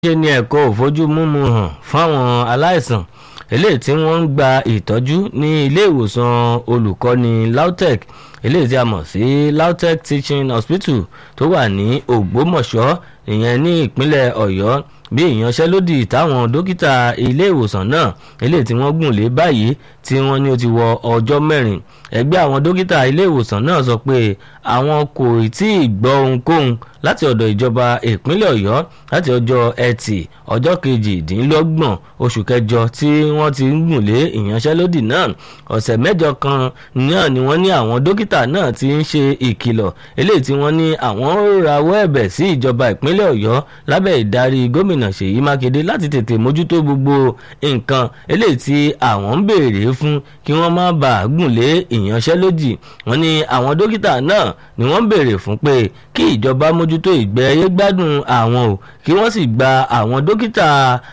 ṣe ni ẹ̀kọ́ òfojúmúmu hàn fáwọn aláìsàn eléyìí tí wọ́n ń gba ìtọ́jú ní ilé ìwòsàn olùkọ́ni lautech eléyìí tí a mọ̀ sí lautech teaching hospital tó wà ní ògbómọ̀ṣọ́ ìyẹn ní ìpínlẹ̀ ọ̀yọ́ bí ìyanṣẹ́lódì táwọn dókítà ilé ìwòsàn náà eléyìí tí wọ́n gùn lé báyìí tí wọ́n ní ó ti wọ ọjọ́ mẹ́rin ẹgbẹ́ àwọn dókítà ilé ìwòsàn náà sọ pé àwọn kò tí ì gbọ́ ohunkóhun láti ọ̀dọ̀ ìjọba ìpínlẹ̀ ọ̀yọ́ láti ọjọ́ ẹtì ọjọ́ kejìdínlọ́gbọ̀n oṣù kẹjọ tí wọ́n ti ń gùn lé ìyanṣẹ́lódì náà ọ̀sẹ̀ mẹ́jọ kan náà ni wọ́n ní àwọn dókítà náà ti ń ṣe ìkìlọ̀ eléyìí tí wọ́n ní àwọn rawọ́ ẹ̀bẹ̀ sí ìjọba ìpínlẹ̀ ọ̀yọ́ lábẹ́ ìdarí gómìnà ṣèyí mákindé láti tètè mójútó gbogbo nǹkan eléyìí tí àwọn ń béèrè fún kí wọ́n má bàa gùn lé ìyanṣẹ́lódì wọ́n ní àwọn dókítà náà ni wọ́n ń béèrè fún pé kí ìjọba mójútó ìgbẹ́ ayé gbádùn àwọn o kí wọ́n sì gba àwọn dókítà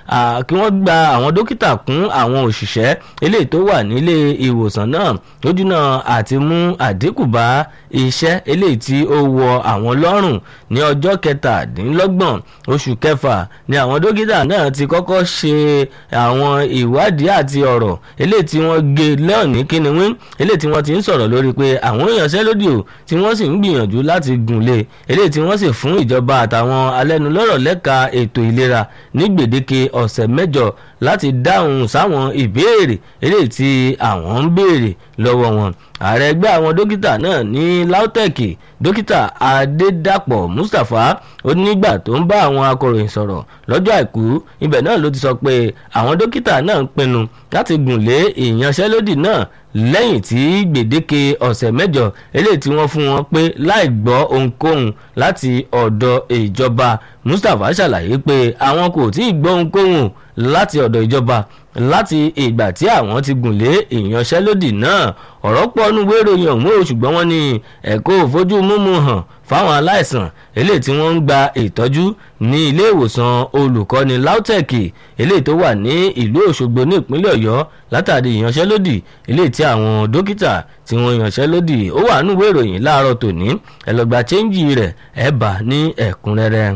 kí wọ́n gba àwọn dókítà kún àwọn òṣìṣẹ́ eléyìí tó wà nílé ìwòsàn náà lójúnà àti mú àdínkù bá iṣẹ́ eléyìí tí ó wọ àwọn lọ́rùn ní ọjọ́ kẹtàdínlọ́gbọ̀n oṣù kẹfà ni àwọn dókítà náà ti kọ́kọ́ ṣe àwọn ìwádìí àti ọ̀rọ̀ eléyìí tí wọ́n gé lẹ́ọ̀ní kíniwín eléyìí tí wọ́n ti ń sọ̀rọ̀ lórí pé àwọn ìyanṣẹ́lódì ò tí wọ́n sì ń gbìyànjú láti gùn lé eléyìí tí wọ́n sì fún ìjọba àtàwọn alẹ́nulọ́rọ̀ lẹ́ka ètò ìlera ní gbèdéke ọ̀sẹ̀ mẹ́jọ láti dáhùn sáwọn ìbéèrè eléyìí tí àwọn ń béèrè lọ́wọ́ wọn ààrẹ ẹgbẹ́ àwọn dókítà náà ní lautech dókítà adédàpọ̀ mustapha ó nígbà tó ń bá àwọn akọ̀ròyìn sọ̀rọ̀ lọ́jọ́ àìkú ibẹ̀ náà ló ti sọ pé àwọn dókítà náà ń pinnu láti gùn lé ìyanṣẹ́lódì náà lẹ́yìn tí gbèdéke ọ̀sẹ̀ mẹ́jọ eléyìí tí wọ́n fún wọn pé láì gbọ́ ohunkóhun láti ọ̀dọ̀ ìjọba mustapha ṣàlàyé pé àwọn kò tí ì gbọ́ ohunkóhun láti ọ̀dọ̀ ìjọba láti ìgbà tí àwọn ti gùn lé ìyanṣẹ́lódì náà ọ̀rọ̀ pọ̀ nínú ìwé ìròyìn ọ̀hún o ṣùgbọ́n wọ́n ní ẹ̀kọ́ òfojú múmu hàn fáwọn aláìsàn eléyìí tí wọ́n ń gba ìtọ́jú ní ilé ìwòsàn olùkọ́ni lautech eléyìí tó wà ní ìlú òṣogbo ní ìpínlẹ̀ ọ̀yọ́ látàrí ìyanṣẹ́lódì eléyìí tí àwọn dókítà tí wọ́n yanṣẹ́lódì ó wà nínú ìwé ìròyìn láàárọ̀ tòní ẹ lọ gba chẹ́ńjì rẹ̀ ẹ bá ní ẹ̀kúnrẹ́rẹ́.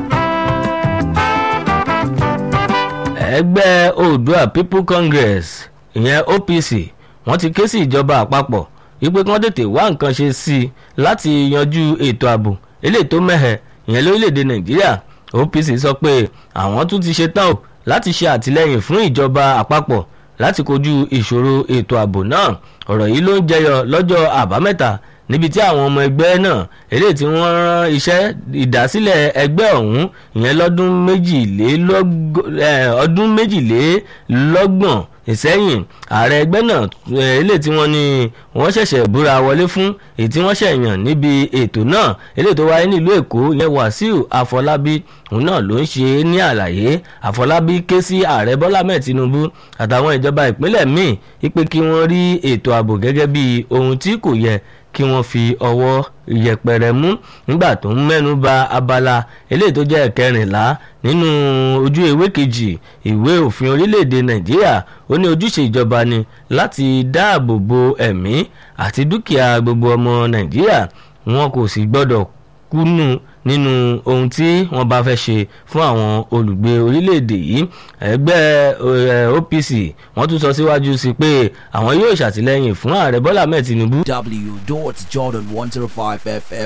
ẹgbẹ́ oòdua people congress ìyẹn opc wọ́n ti ké sí ìjọba àpapọ̀ wípé kí wọ́n tètè wá nǹkan ṣe sí i láti yanjú ètò ààbò eléyìí tó mẹ́hẹ̀ ìyẹn lórílẹ̀‐èdè nàìjíríà opc sọ pé àwọn tún ti ṣe tán o láti ṣe àtìlẹ́yìn fún ìjọba àpapọ̀ láti kojú ìṣòro ètò ààbò náà ọ̀rọ̀ yìí ló ń jẹyọ lọ́jọ́ àbámẹ́ta níbi tí àwọn ọmọ ẹgbẹ́ náà eléyìí tí wọ́n rán iṣẹ́ ìdásílẹ̀ ẹgbẹ́ ọ̀hún ìyẹn lọ́dún ọdún méjìlélọ́gbọ̀n ìsẹ́yìn ààrẹ ẹgbẹ́ náà eléyìí tí wọ́n ní wọ́n ṣẹ̀ṣẹ̀ búra wọlé fún èyí tí wọ́n ṣẹ̀yàn níbi ètò náà eléyìí tó wáyé nílùú èkó yẹn wàsíù àfọlábí òun náà ló ń ṣe ní àlàyé àfọlábí ké sí ààrẹ bọ́lá mẹ́ẹ̀ tinubu àtàwọn ìjọba ìpínlẹ̀ míì wípé kí wọ́n rí ètò ààbò gẹ́gẹ́ bí ohun tí kò yẹ kí wọ́n fi ọwọ́ yẹpẹrẹ mú nígbà tó ń mẹ́nu ba abala eléyìí tó jẹ́ ẹ̀kẹrìnlá nínú ojú ewé kejì ìwé òfin orílẹ̀-èdè nàìjíríà ó ní ojúṣe ìjọba ni láti dáàbò bo ẹ̀mí àti dúkìá gbogbo ọmọ nàìjíríà wọn kò sì gbọ́dọ̀ kúnnú nínú ohun tí wọ́n bá fẹ́ ṣe fún àwọn olùgbé orílẹ̀-èdè yìí ẹgbẹ́ opc wọ́n tún sọ síwájú sí pé àwọn yóò ṣàtìlẹ́yìn fún ààrẹ bọ́lá mẹ́ẹ̀ tinubu. w.jordan105fm